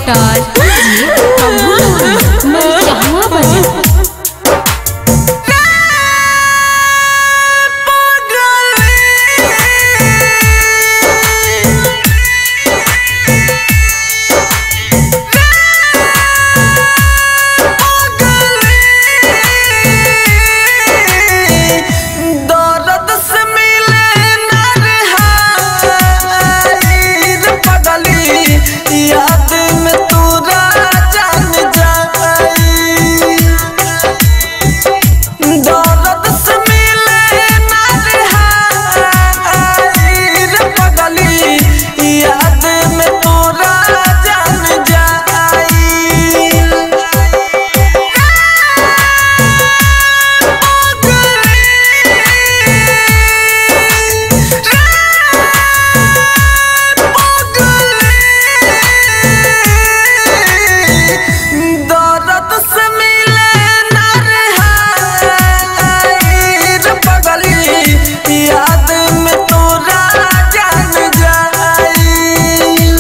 Director प्रभु मरिचहवा बजा दर्द से मिले ना रिहाई रे पगली याद में तू जान जाई दर्द से मिले ना रिहाई रे पगली याद में तू जान जाई दर्द से मिले ना रिहाई रे पगली याद में तोरा जान जाई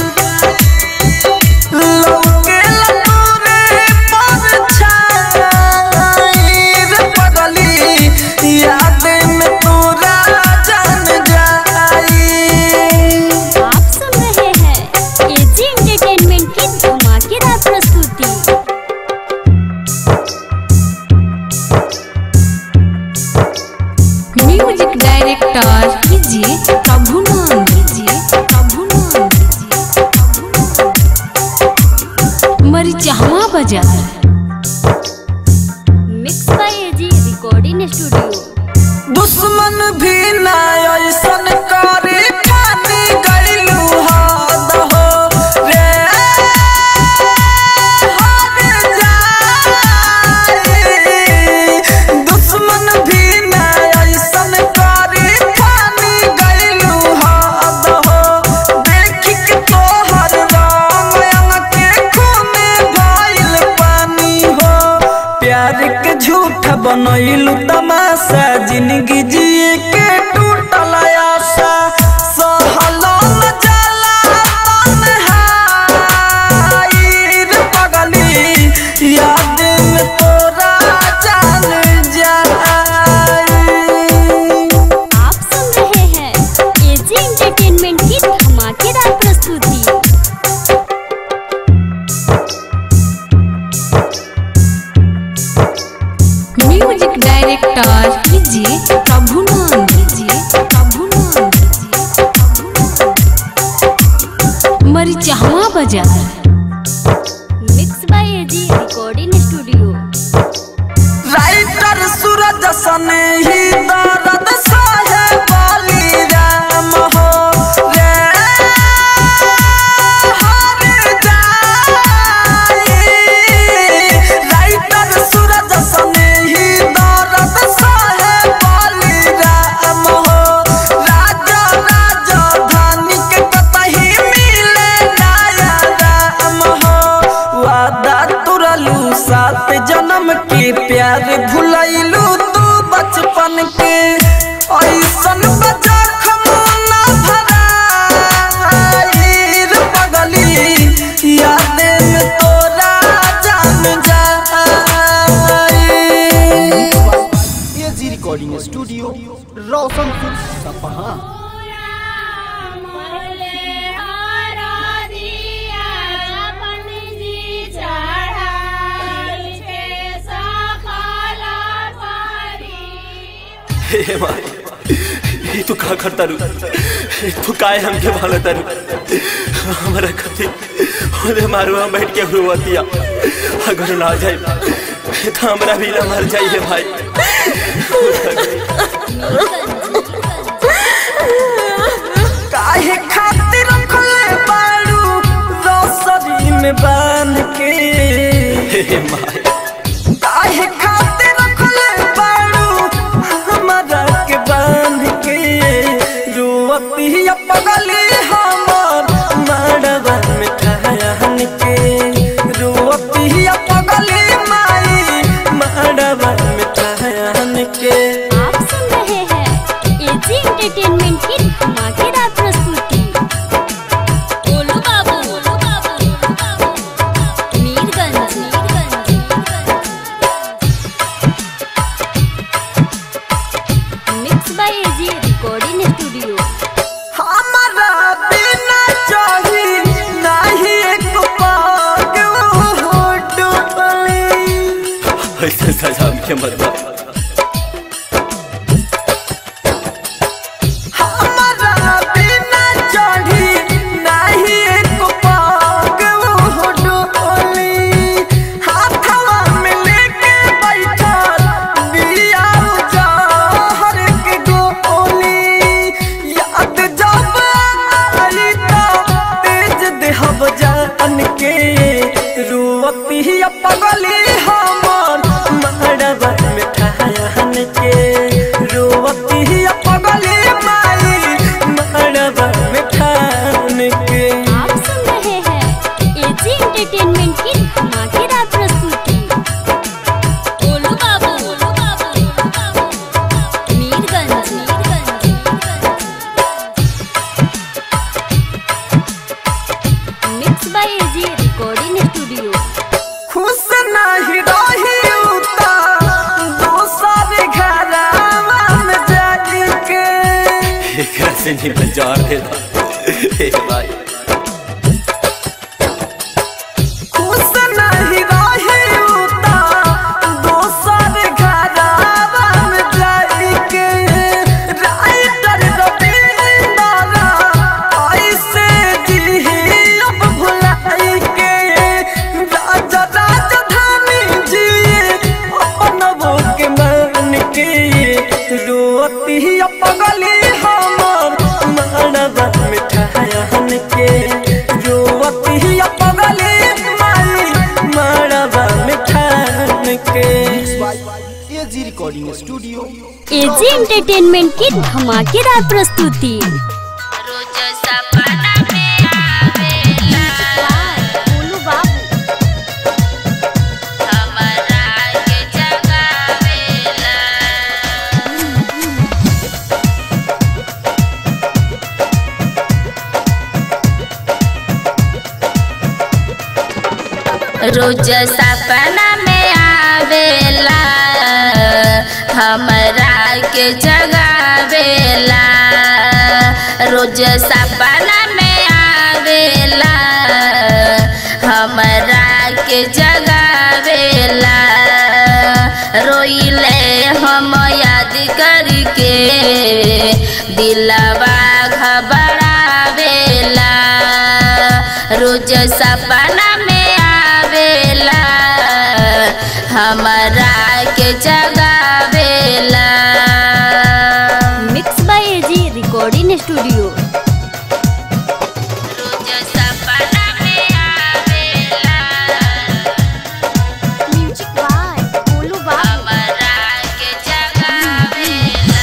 लौके लतूरे पर छाई रे पगली याद में तोरा जान जाई आप सुन रहे हैं एजी एंटरटेनमेंट की धमाकेदार प्रस्तुति म्यूजिक डायरेक्टर कीजिए प्रभु नाम कीजिए प्रभु नाम कीजिए मरिचहवा बजा mix by AG recording studio दुश्मन भी ना ऐसन करे पानी गइलू हद हो रे हद जाई दुश्मन भी ना ऐसन करे पानी गइलू हद हो देख के तोहर राम अंग के खूने भइल पानी हो प्यार के झूठ बनैलू तमाशा जिंदगी जिए के टूटल आशा सहलो न जाला तन्हाई रे पगली याद में तोरा जान जाई आप सुन रहे हैं एजी एंटरटेनमेंट की धमाकेदार प्रस्तुति म्यूजिक डायरेक्टर कीजिए प्रभु नाम कीजिए प्रभु नाम कीजिए मरिचहवा बजा mix by AG recording studio writer Suraj सन ही दर्द सहे बाली राम हो रे हर जाई राइटर सूरज सन ही दर्द सहे बाली राम हो राजा राजा धानी के कतही मिले नया राम हो वादा तुरलू सात जन्म के प्यार भुलैलू तू बचपन के ऐसन बजा खमोना भराई रे पगली याद में तोरा जान जाई एजी रिकॉर्डिंग स्टूडियो रोशनपुर सपहा हे माई ये तू का करता रू तू काय हमके भालता रू हमारा कथी होले मारू हम बैठ के हुआतिया अगर ना जाए तो हमरा भी ना मर जाइए भाई काहे खातिर रखले बाड़ू रोसरी में बांध के हे माई काहे खातिर रखले बाड़ू हमरा के बांध के रुअतिया पगली हमर मड़वा में ठहन के रुअतिया पगली माई मड़वा में ठहन के ऐसा सजा हमके मत दो हमारा बिना चढ़ी नाही एक पाग वो डोली हाथवा में लेके बैठल बिया जहर के गोली याद जब आई तो तेज देहब जान के रोती पगली हमर मड़वा में ठहन के रोती पगली माई मड़वा में ठान के आप सुन रहे हैं एजी एंटरटेनमेंट की धमाकेदार प्रस्तुति Golu Babu Golu Babu Mirganj mix by AG recording studio खुश नहीं रही उता दोसर घरवा में जाके के एकरा से नहीं बजार दे दो ए भाई खुश नहीं रही उता दोसर घरवा में जाके राइटर रविंदर ऐसे जी अब भुलाई के राजा राजधानी जी अपन वो के मान के रोती पगली हमर मानवा मिठायन के रोती पगली माई मानवा मिठान के AG recording studio AG entertainment की धमाकेदार प्रस्तुति गोलू बाबू रोज सपना में आवेला हमरा के जगावेला रोज सपना में आवेला हमरा के जगावेला रोइले हम याद करके दिलवा घबरावेला रोज सपना में आवेला हमरा के जगावेला mix by AG recording studio रोज सपना में आवेला म्यूजिक बाय गोलू बाबू हमरा के जगावेला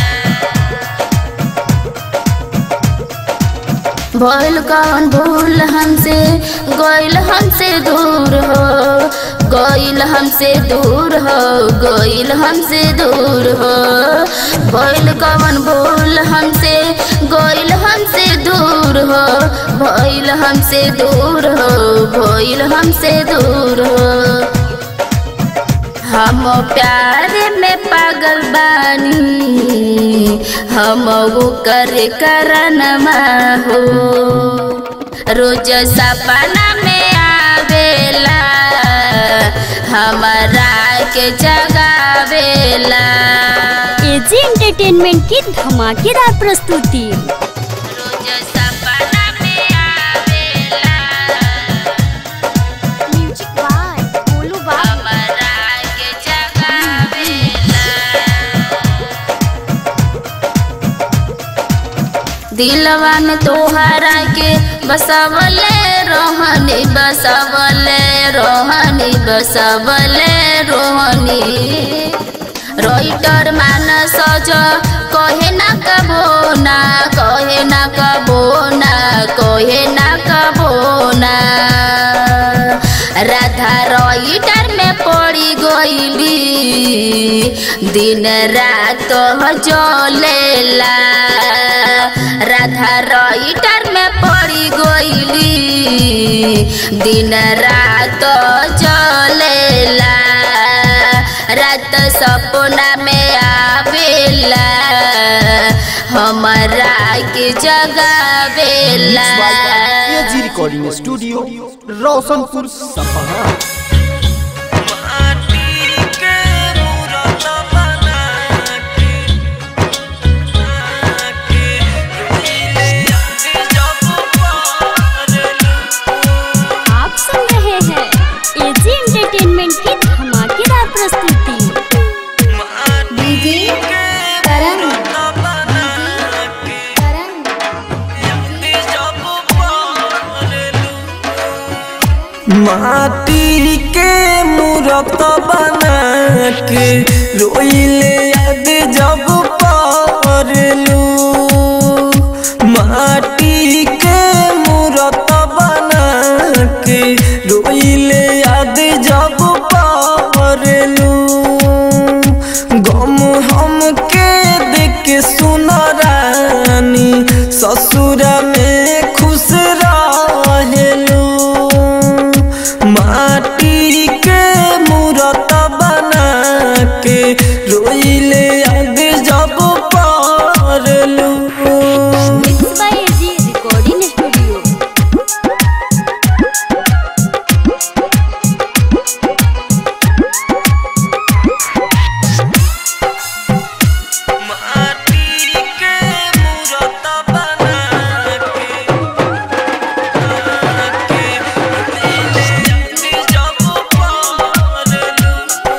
भइल कौन भूल हमसे गइल हमसे दूर हो गइल हमसे दूर हो गइल हमसे दूर हो भइल कौन भूल हमसे गइल हमसे दूर हो भइल हमसे दूर हो भइल हमसे दूर हो हम प्यार में पागल बानी हम वो कर करनमा हो रोज सपना में आवेला हमारा के जगावेला एजी एंटरटेनमेंट की धमाकेदार प्रस्तुति रोज सपना में आवेला म्यूजिक बाय गोलू बाबू हमारा के जगावेला दिलवा में तोहरा के बसवले रोहनी बसवले रोहनी बसवले रोहनी रोइटर मान सज कहे ना कबो ना कहे ना कबो ना कहे ना कबो ना राधा रोइटर में पड़ी गईली दिन रात जलेला राधा रोइटर में पड़ी गईली दिन रात जलेला रात सपना में आवेला हमारा के जगावेला एजी रिकॉर्डिंग स्टूडियो रोशनपुर सपहा माटी के माटी के मूरत बना के रोइले याद जब परलू माटी के मूरत बना के रोइले याद जब परलू गम हम के देख सुन रानी ससुर में खुश रहेलू माटी के मूरत बना के रोइले याद जब परलू mix by AG recording studio माटी के मूरत बना के जब परलू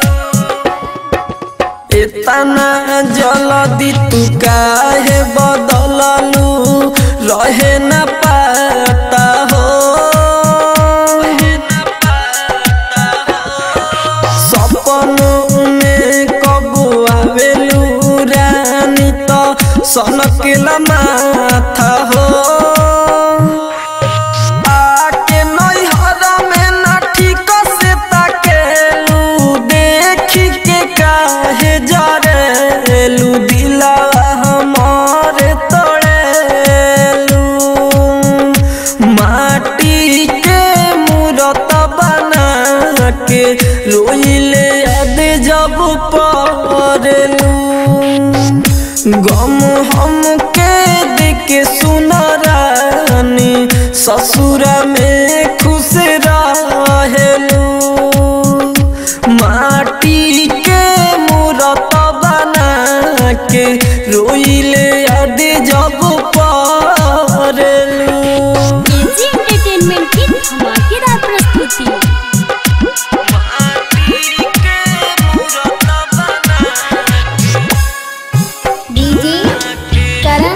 इतना जल्दी तू काहे बदललू रहे न पाता हो सपनों में कबू आवेलू रानी तो सनकला माथा हो आके नैहर में ना ठीक से ताकेलू देखी के काहे जरेलू दिला हमार तोड़ेलू माटी के मूरत बना के रोइले याद जब पड़लू गम हम के देख सुन रानी ससुर में खुश रहेलू माटी के मूरत बना के रोइले याद जब पड़लू एजी एंटरटेनमेंट की धमाकेदार प्रस्तुति डीजे करण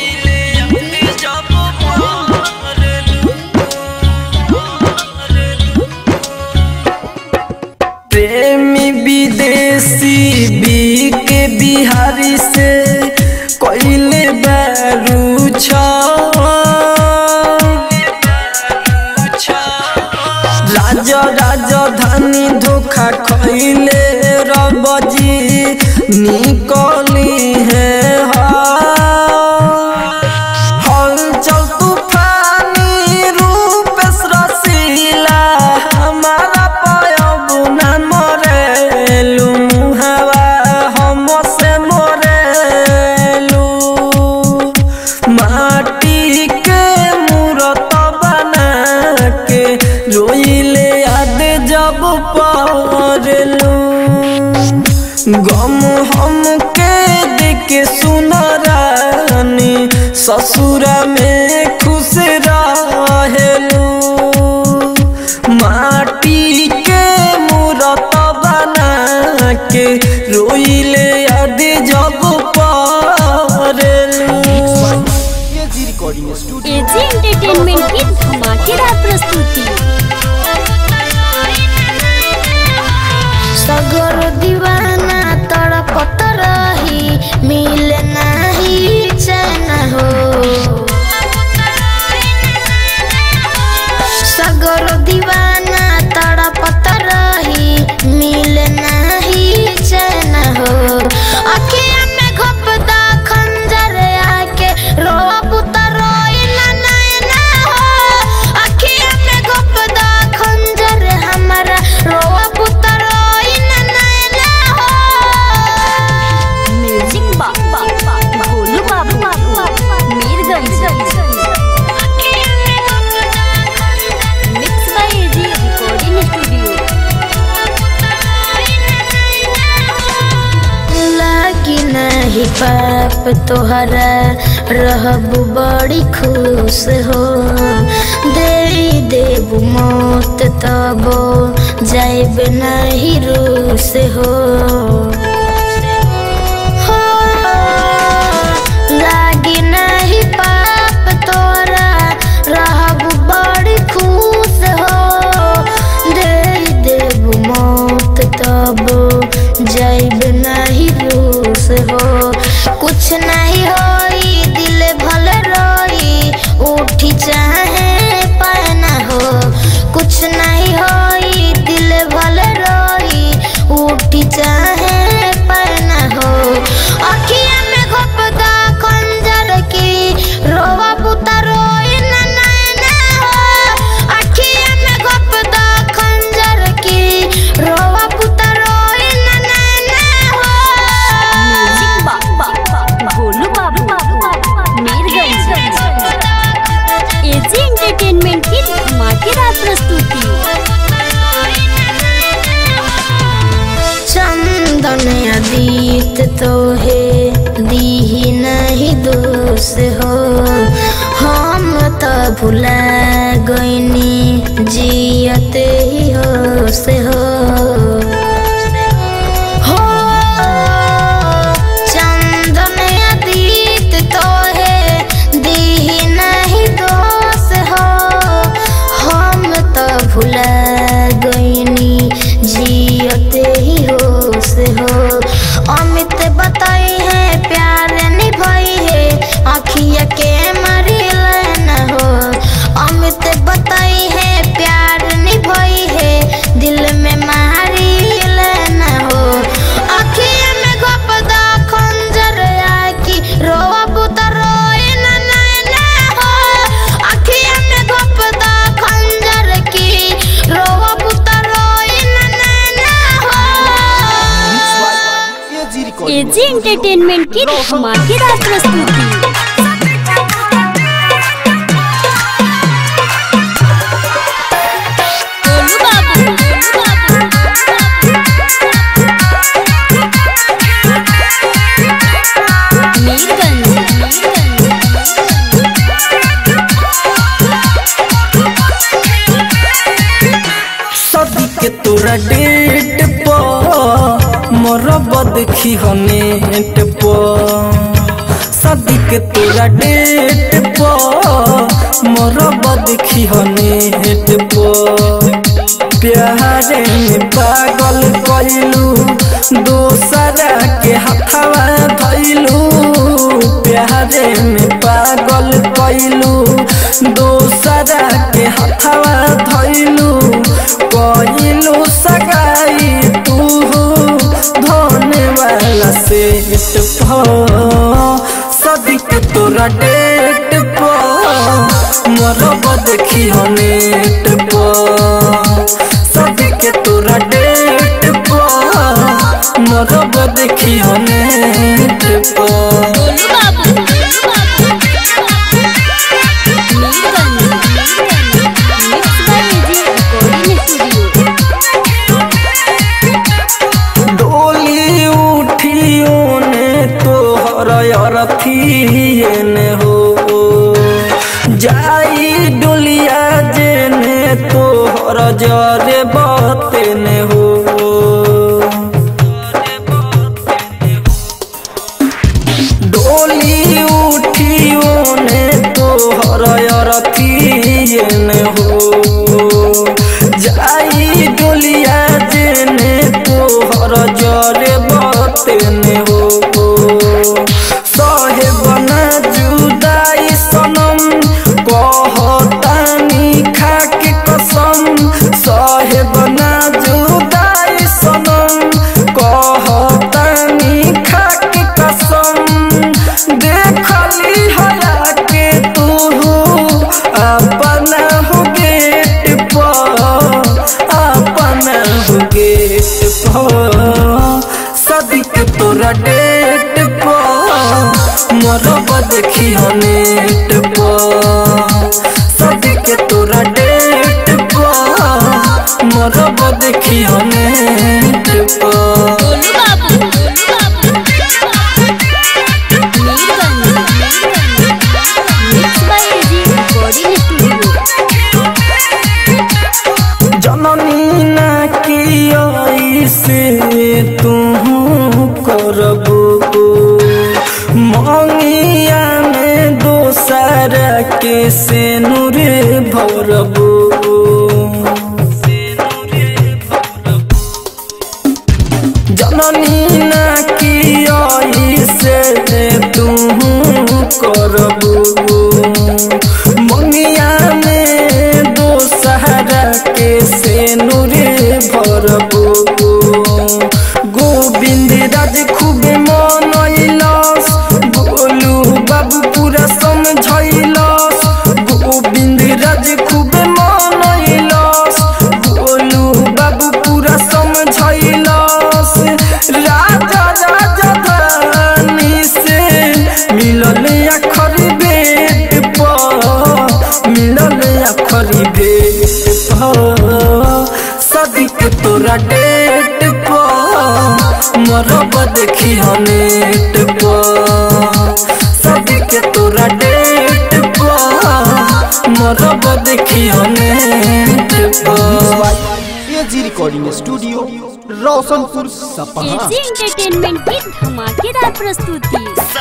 प्रेमी विदेशी बी के बिहारी से कोइले बैरू राज राजधानी धोखा खैले रबजी निकली है हलचल तूफानी रूप रसीला हमारा पयब न मरेलू हवा हम से मरेलू माटी के मूरत बना के रोइले याद जब पड़लू गम हम के देख सुन रानी ससुर में खुश रहेलू माटी के मूरत बना के रोइले याद जब पड़लू AG recording studio AG entertainment की धमाकेदार प्रस्तुति सगर दीवाना तड़पत रही मिल नाही चैन हो सगर दीवाना तड़पत रही मिल नाही चैन हो अखिया में घपदा खंजर आके रोब त रोई ना नैना हो अखिया में घपदा खंजर हमारा रोब त रोई ना नैना हो म्यूजिक बा बा बा Bholu Babu Mirganj mix by AG recording studio लागी नहीं पाप तोहरा रहब बड़ी खुश हो दे देब मौत तबो जाइब नहीं रूस हो हो, लागी नहीं पाप तोरा रहब बड़ी खुश हो से हो हम तो भुला गईनी जियते ही हो से हो हो चंदन अतीत तो है दी नहीं दोष हो हम तो भुला गईनी जियते ही हो से हो अमित बताई है प्यार निभाई है आखिया के मरिल न हो अमित बताई है प्यार निभाई है दिल में मारिल न हो आखिया में घपदा खंजर आकी रोवा बुता रोए न नैना हो आखिया में घपदा खंजर की रोवा बुता रोए न नैना हो एजी रिकॉर्डिंग एजी एंटरटेनमेंट की धमाकेदार प्रस्तुति गोलू बाबू, गोलू बाबू। मीरगंज, मीरगंज। सदी के तोरा डेट पर मोरब देखी हो नेट पर सदी के तोरा डेट पर मोरब देखी हो नेट पर प्यारे में पागल कइलू दोसरा के हथवा धइलू प्यारे में पागल कइलू दोसरा के हथवा धइलू कइलू सगाई तू धोने वाला सेट सदिक तोरा डेट पर मरब देखी हो नेट पर सदिक तोरा डेट पर मरब देखी हो नेट पर Golu Babu, Golu Babu. Mirganj, Mirganj. Mix by AG recording studio. डोली उठियो ने तोहर अरथिए ने हो जाई डोलिया जेने तोहर जरे बते ने हो डोली उठियो ने तोहर अरथिए ने हो जाई डोलिया जेने तोहर जरे बतेने हो सहे बना जुदाई सनम कहतानी खाके कसम सहे बना जुदाई सनम कहतानी खाके कसम देखली हया के तू अपना हो गेट पर अपना हो गेट पर सदिक तोरा डेट पर मरब देखी हो नेट पर सदिक तोरा डेट पर मरब देखी हो नेट पर Golu Babu, Golu Babu. Mirganj, Mirganj. Mix by AG recording studio. जननी ना की से तू करबो मंगिया में दोसर के से नूरे भरबो जननी ना की से तू करबो मंगिया में दोसहरा के से नूरे भरबो गोविंद राज खूबे मनैलस गोलू बाबू पूरा समझैलस गोविंद राज खूबे मनैलस गोलू बाबू पूरा समझैलस राजा राजा धानी से मिलल अखरी बेट पर मिलल अखरी बेट पर सदिक तोरा डेट पर मरब देखी हो नेट पर सदिक तोरा रिकॉर्डिंग स्टूडियो रोशनपुर सपहा एजी एंटरटेनमेंट की धमाकेदार प्रस्तुति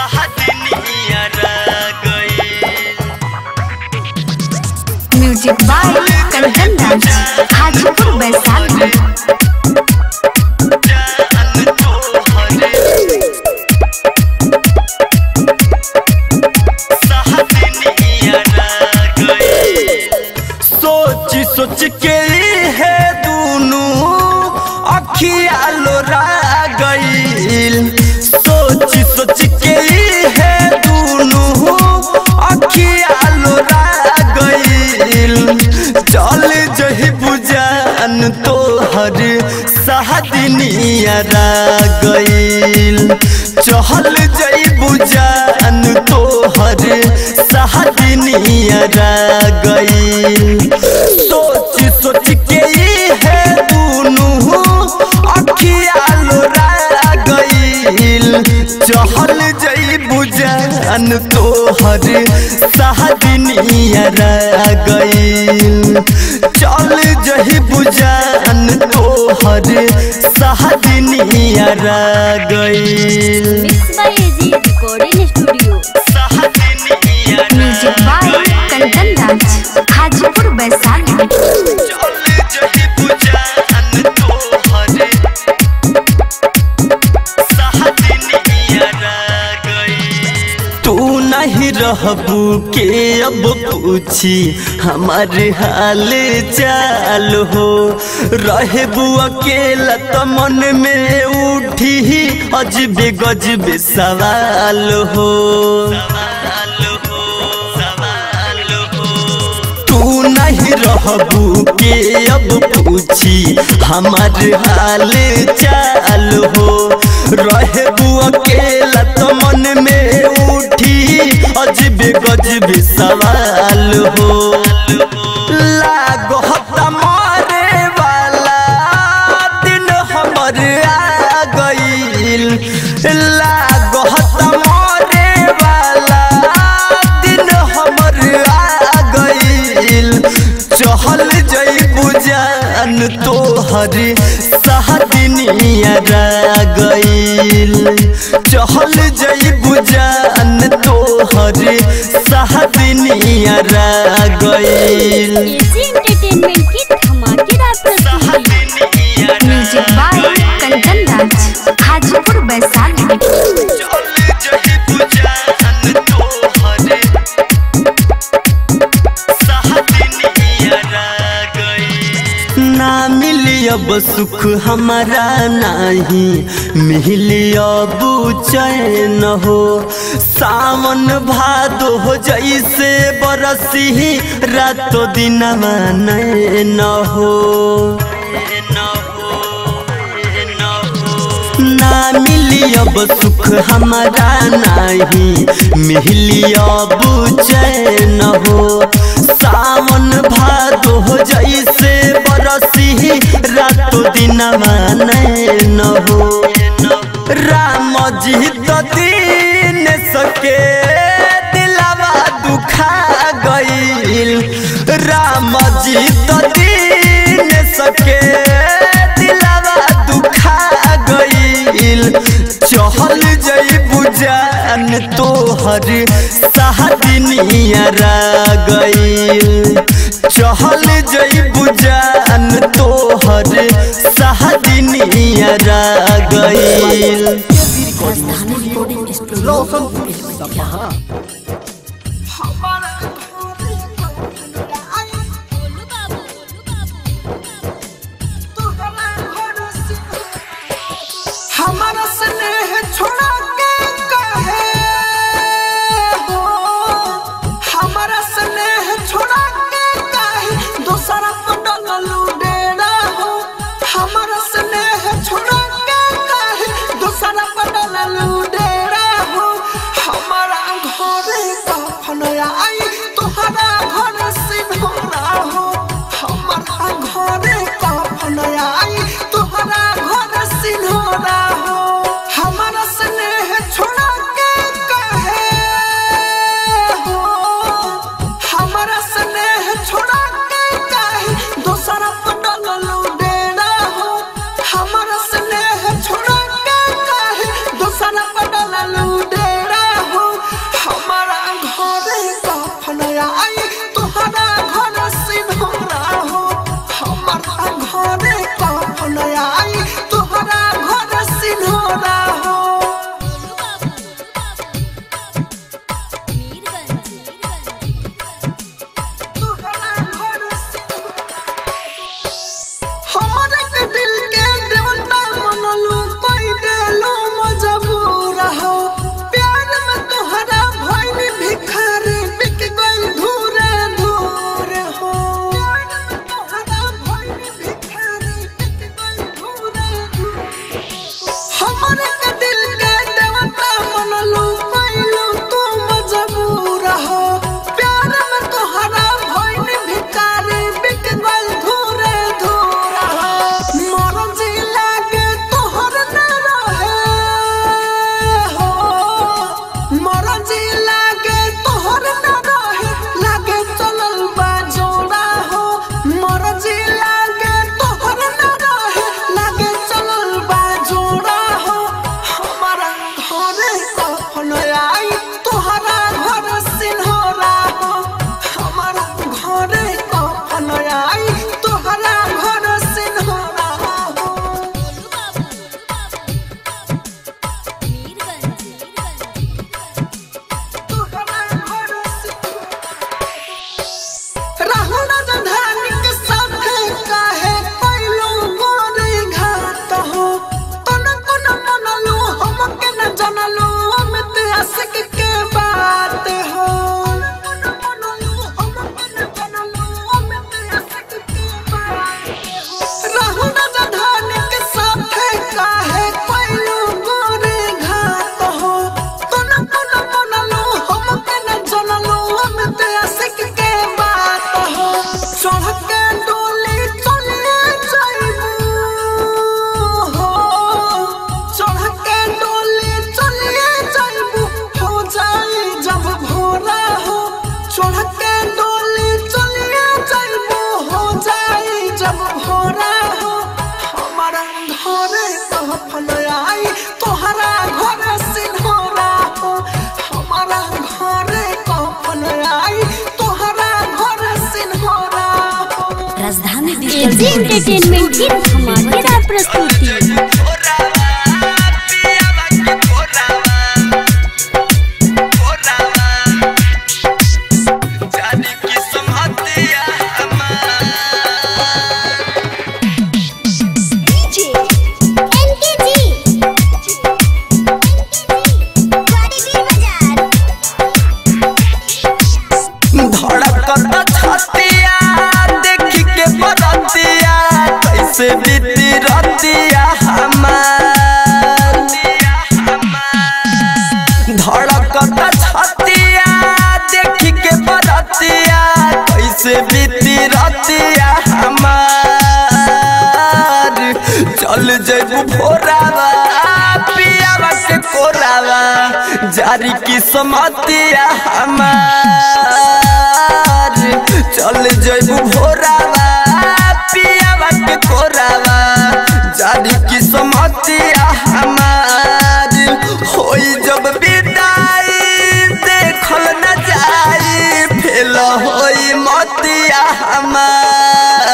म्यूजिक बाय कंचन राज हाजीपुर वैशाली सोच सोच के है दोनों अखिया लोरा गईल सोच सोच के है दोनों अखिया लोरा गईल चल जही बुजान तोहर सहदनिया गईल चहल जई बुजान तोहर सहदनिया गईल सोच सोच के ई है दोनों अखिया लोरा गईल चहल जई बुजान तोहर सहदनिया गईल चल जही बुजान तोहर सहदनिया गईल mix by AG recording studio music by Kanchan Raj Hajipur Vaishali तू नहीं रहबू के अब पूछी हमारे हाल चाल हो रहबू अकेला तो मन में उठी अजबे गजबे सवाल हो तू नहीं रहबू के अब पूछी हमार हाल चाल हो रहबू अकेला तो मन में उठी अजबे गजबे सवाल हो लागो हता मारे वाला दिन हमर आ गईल लागो हता मारे वाला दिन हमर आ गईल चहल जई बुजान तोहर सहदनिया गईल चहल जई बुजान तोहर सहदनिया गईल एजी एंटरटेनमेंट की धमाकेदार प्रस्तुति म्यूजिक बाय कंचन राज हाजीपुर वैशाली ना मिली अब सुख हमारा नहीं मिली अब चैन हो सावन भादो हो जैसे बरसी रातो दिन न हो ना मिली अब सुख हमारा नहीं मिली अब चैन हो सावन भादो हो जैसे बरसी रातो दिन न हो राम जी तो दीन सके दिलावा दुखा गईल राम जी तो दीन सके दिलावा दुखा गईल चहल जई बुजान तोहर सहदनिया गईल चहल जई बुजान तोहर सहदनिया गईल रोशनपुर सपहा हमारा स्नेह छोड़ा के कहे हो हमारा स्नेह छोड़ा के कहे दूसरा पटल डेरा हो हमारा स्नेह छोड़ा के कहे दूसरा पटल डेरा हो हमारा घरे कफन आई एजी एंटरटेनमेंट की धमाकेदार प्रस्तुति धड़कत छतिया देखी के बरतिया कैसे बीती रतिया हमार धड़कत छतिया देखी के बरतिया कैसे बीती रतिया हमार चल जैबू भोरावा पियावा के कोरावा जारी की समतिया हमार चल जैबू भोरावा पियावा के कोरावा जारी की समतिया हमार होई जब विदाई देखल न जाई फेल होई मतिया हमार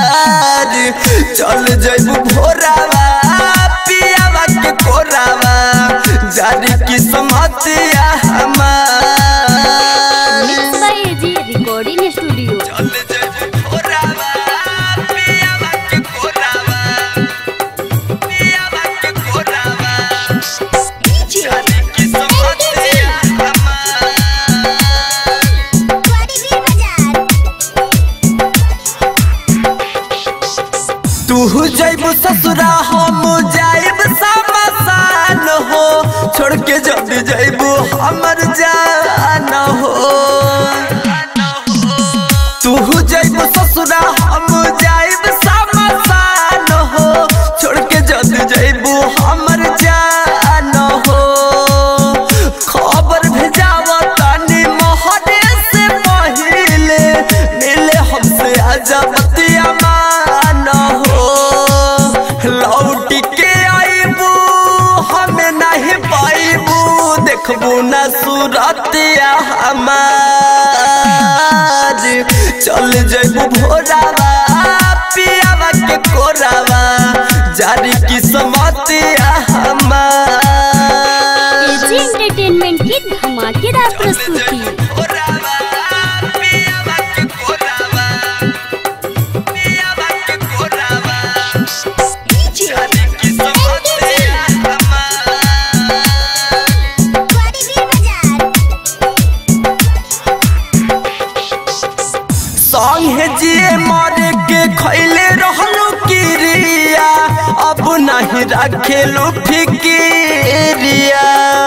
चल जैबू भोरावा पियावा के कोरावा जारी की समतिया हमार mix by AG recording studio चल जैबू भोरावा पियावा के कोरावा पियावा के कोरावा जारी की समतिया हमार तू जैबू ससुरा हम जाइब समसान हो छोड़ के जब जैबू हमर जान हो तू जैबू ससुरा हम जाइब समसान हो छोड़ के जब जैबू हमर जान हो खबर भेजाव तानी मोहरे से पहिले मिले हमसे अजबतिया मान हो लौट के आईबू हमें नहीं पाईबू देखबू न सूरतिया हमार चल जैबू भोरावा पियावा के कोरावा जारी की समतिया हमार एजी एंटरटेनमेंट की धमाकेदार प्रस्तुति कोरावा पियावा के कोरावा पियावा के कोरावा जारी की समतिया हमार संगे जिए मरे के खैले रहलू किरिया अब नहीं रखेलू फिकिरिया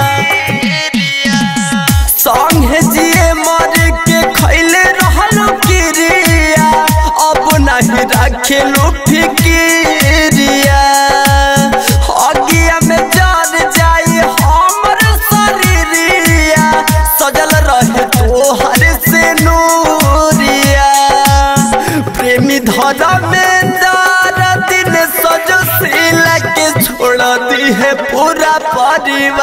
संगे जिए मरे के खैले रहलू किरिया अब नहीं रखेलू फिकिरिया अगिया में जान जाई हमर शरीरिया सजल रहे तोहर से नूरिया प्रेमी धरा में दार दिन सजशील के छोड़ दी है पूरा परिवार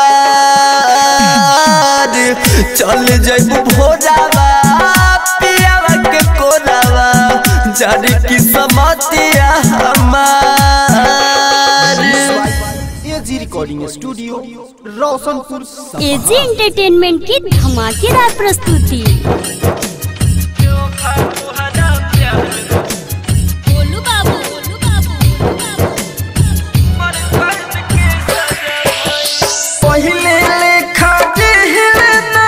चल जैबू भोरावा पियावा के कोरावा जारी की समतिया हमार एजी रिकॉर्डिंग स्टूडियो रोशनपुर सपा एजी एंटरटेनमेंट की धमाकेदार प्रस्तुति बोलू बाबू बोलू बाबू पहिले लेखा दिहलना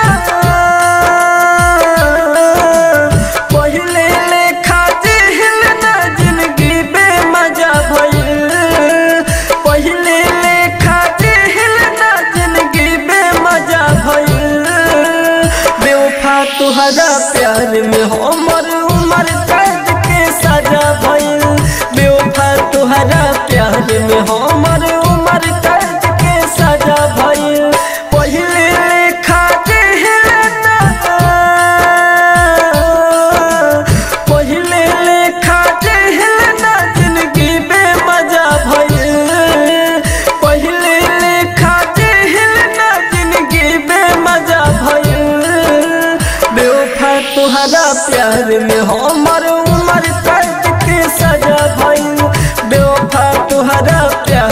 पहिले लेखा दिहलना जिंदगी बेमजा भइल पहिले लेखा दिहलना जिंदगी बेमजा भइल बेवफा तुहरा प्यार में हमर उमर कैद के सजा भइल बेवफा तुहरा प्यार में हमर उमर कैद के सजा भइल पहिले लेखा दिहलना पहिले लेखा दिहलना जिंदगी बेमजा भइल पहिले लेखा दिहलना जिंदगी बेमजा भइल बेवफा तुहरा प्यार में हमर उमर कैद के सजा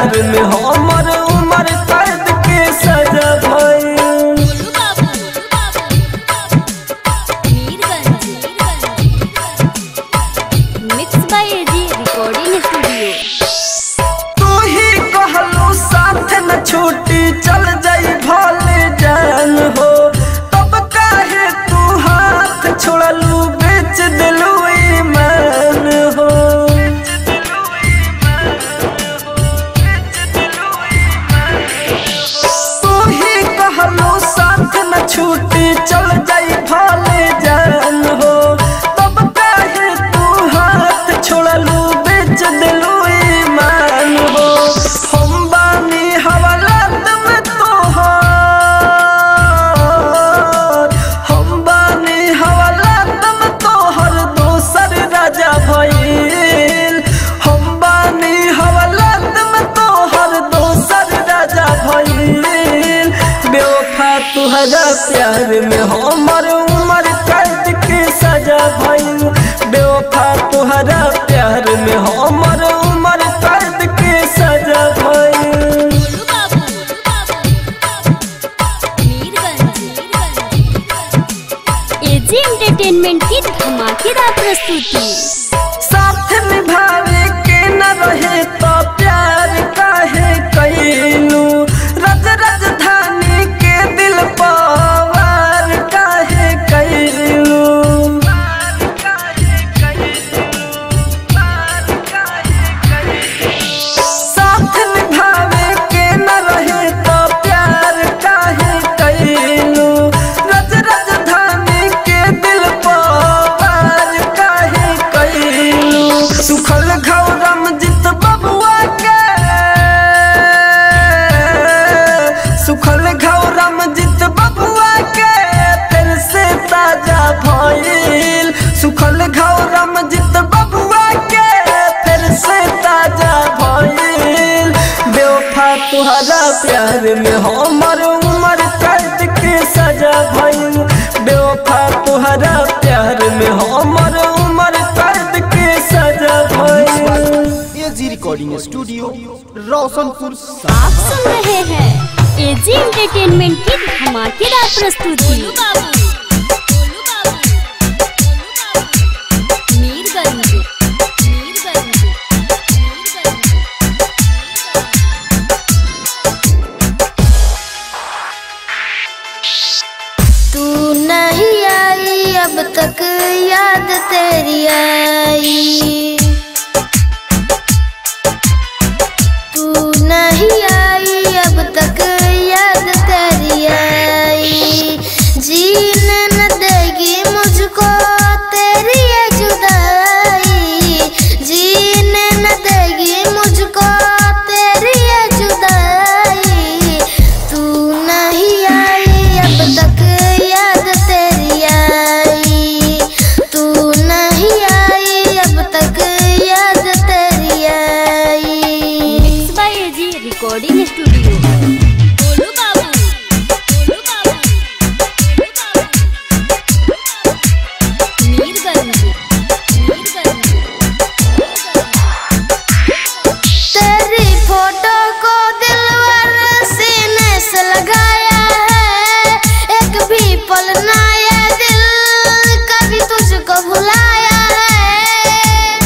प्यार में हमर उम्र कैद के सजा भइल Golu Babu Mirganj mix by AG recording studio तू ही कहलू साथ न छूटी चल जाई भले जान हो तब काहे तू हाथ छोड़लू बेच दिलू ईमान हो तू ही कहलू साथ न छूटी चल जाई भले जान हो तब काहे तू हाथ छोड़लू बेच दिलू ईमान हो हम बानी हवालात में तोहर हम बानी हवालात में तोहर दोसर राजा भइल हम बानी हवालात में तोहर दोसर राजा भइल बेवफा तुहरा प्यार में हमर उम्र कैद के सजा भइल बेवफा तुहरा प्यार में हमर उम्र कैद के सजा भइल गोलू बाबू मीरगंज एजी एंटरटेनमेंट की धमाकेदार प्रस्तुति साथ निभावे के न रहे तो प्यार काहे कैलू रज राजधानी के दिल पवार काहे कैलू साथ निभावे के न रहे तो प्यार काहे कैलू रज राजधानी के दिल पवार काहे कैलू सुखल घौरम जित बबुआ के सुखल घौरम जित बबुआ के फिर से ताजा भइल सुखल घौरम जित बबुआ के फिर से ताजा भइल बेवफा तुहरा प्यार में हमर उम्र कैद के सजा भइल बेवफा तुहरा प्यार में हमर उम्र कैद के सजा भइल एजी रिकॉर्डिंग स्टूडियो रोशनपुर आप सुन रहे हैं एजी एंटरटेनमेंट की धमाकेदार प्रस्तुति मीरगंज मीरगंज तू नहीं आई अब तक याद तेरी आई तू नहीं आई अब तक याद तेरी आई जीने न देगी मुझको तेरी ये जुदाई जीने न देगी मुझको तेरी ये जुदाई तू नहीं आई अब तक याद तेरी आई तू नहीं आई अब तक याद तेरी आई mix by AG recording studio Golu Babu Golu Babu Mirganj Mirganj तेरी फोटो को दिलवर सीने से लगाया है एक भी पल ना ये दिल कभी तुझको भुलाया है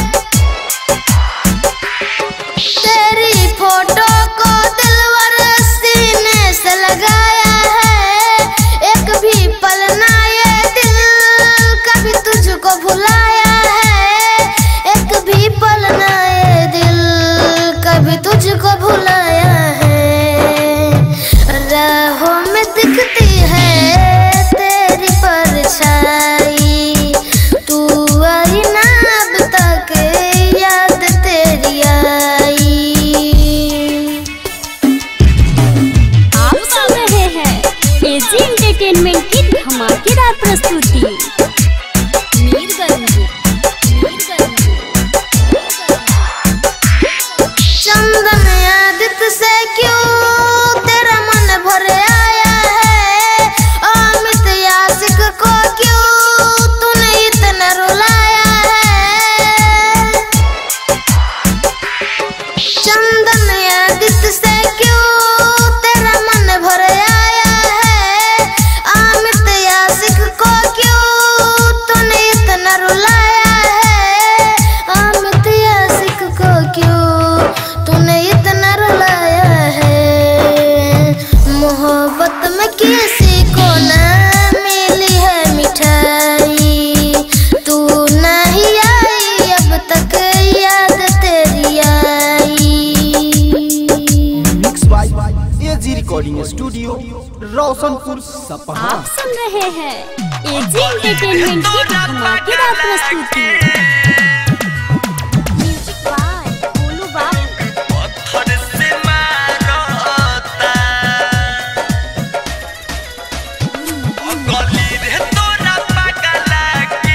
तेरी फोटो को दिलवर सीने से लगाया है एक भी पल ना ये दिल कभी तुझको भुलाया है एक भी पल ना ये दिल कभी तुझको भुलाया है राहों में दिखती है तेरी परछाई तू आई ना अब तक याद तेरी आई आप सुन रहे हैं एजी एंटरटेनमेंट की धमाकेदार प्रस्तुति मीरगंज मीरगंज चंदन आदित्य से क्यों तेरा मन भर आया है अमित यासिक को क्यों तूने इतना रुलाया है चंदन आदित्य रोशनपुर सपहा आप सुन रहे हैं एजी एंटरटेनमेंट की धमाकेदार प्रस्तुति म्यूजिक बाय गोलू बाबू पत्थर से मारता गली रे तोरा पगला के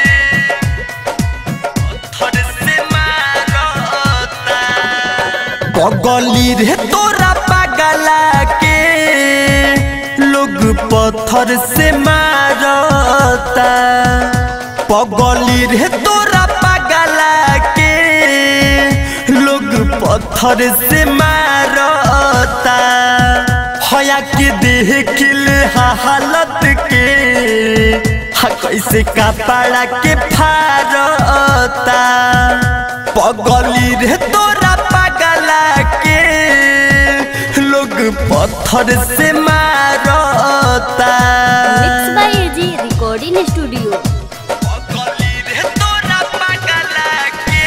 पत्थर से मारता पगली रे तोरा पगला के लोग पत्थर से मारता पगली रे तोरा पगला के लोग पत्थर से मारता हया के देख ले हालत के हा कैसे कपड़ा के फारता पगली रे तोरा पगला के लोग पत्थर से मारता mix by AG recording studio पगली रे तोरा पगला के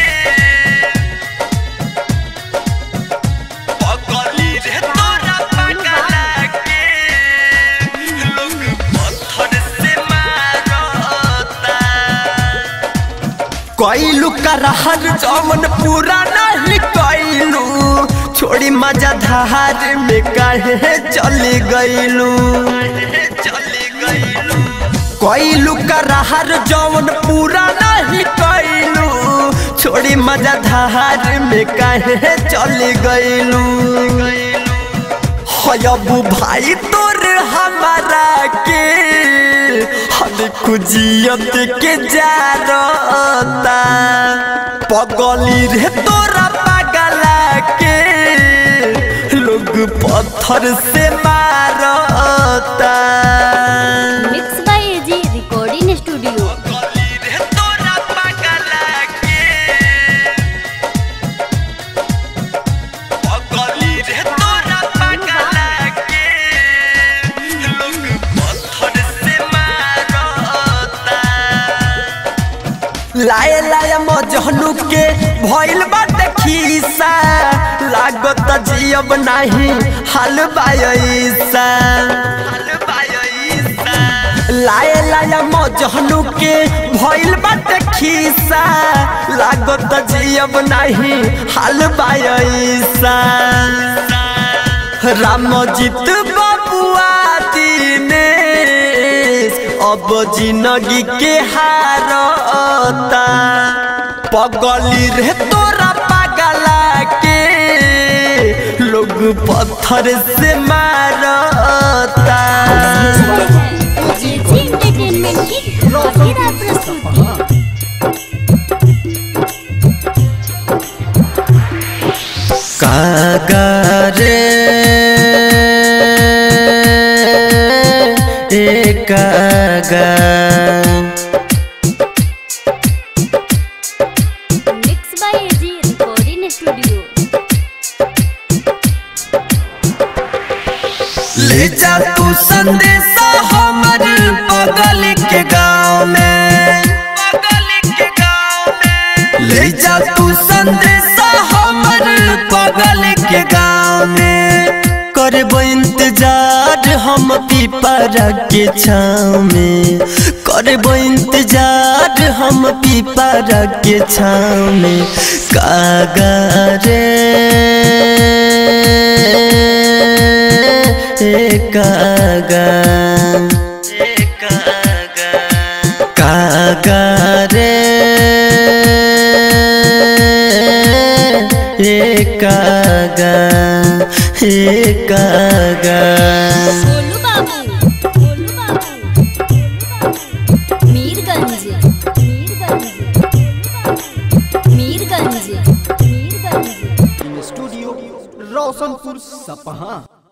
पगली रे तोरा पगला के लोग पत्थर से मारता कैलू का रहर जमन पूरा नहीं कैलू छोड़ी मजा धार में काहे चली गईलू चली गईलू कैलू का रहर जमन पूरा नहीं कैलू छोड़ी मजा धार में काहे चली गईलू हयबू भाई तोर हमारा के हद खुजियत के जारता पगली रे तोरा पगला के लोग पत्थर से मारता mix by AG recording studio पगली रे तोरा पगला के पगली रे तोरा पगला के लोग पत्थर से मारता लाए लाए मजहनु के भइल बाटे खीसा लागत जियब नाही हाल बायसा लाए लाए मजहनु के भइल बाटे खीसा लागत जियब नाही हाल बायसा रामजीत बबुआ दिनेश अब जिंदगी के हारता पगली रे तोरा पगला के लोग पत्थर से मारता एजी एंटरटेनमेंट की धमाकेदार प्रस्तुति कागरे एकागा mix by AG recording studio ले जा तू संदेशा हमर बगल के गांव में बगल के गांव में ले जा तू संदेशा हमर बगल के गांव में करबो इंतजार हम पीपरा के छाँव में करबो इंतजार हम पीपरा के छाँव में कागरे कागा कागा रे कागा कागा गोलू बाबू गोलू बाबू मीरगंज मीरगंज मीरगंज मीरगंज स्टूडियो रोशनपुर सपहा